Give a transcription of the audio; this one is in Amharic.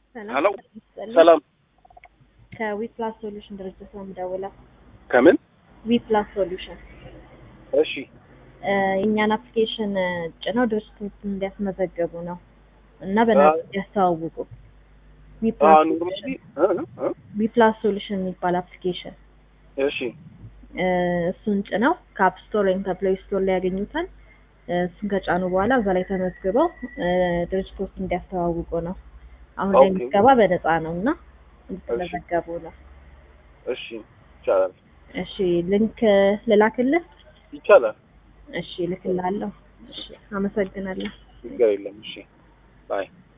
ሄሎ ይስጥልኝ። ሰላም ከዊፕላስ ሶሉሽን ድርጅት ነው የምደውለው። ከምን ዊፕላስ ሶሉሽን እሺ እ የእኛን አፕሊኬሽን ጭነው ድርጅቶች እንዲያስመዘገቡ ነው እና በእናትህ አዎ። እንዲያስተዋውቁ አ ዊፕላስ ኖርማሊ ሶሉሽን እ እ ዊፕላስ ሶሉሽን የሚባል አፕሊኬሽን እሺ እ እሱን ጭነው ከአፕ ስቶር ወይም ከፕሌይ ስቶር ላይ ያገኙታል። እ እሱን ከጫኑ በኋላ እዛ ላይ ተመዝግበው እ ድርጅቶች እንዲያስተዋውቁ ነው። አሁን ላይ ኦኬ። ምዝገባ በነፃ ነው እና እንድትመዘገቡ ነው። እሺ ይቻላል እሺ ሊንክ ልላክልህ? ይቻላል እሺ ልክልሃለሁ። እሺ አመሰግናለሁ። ችግር የለም እሺ ባይ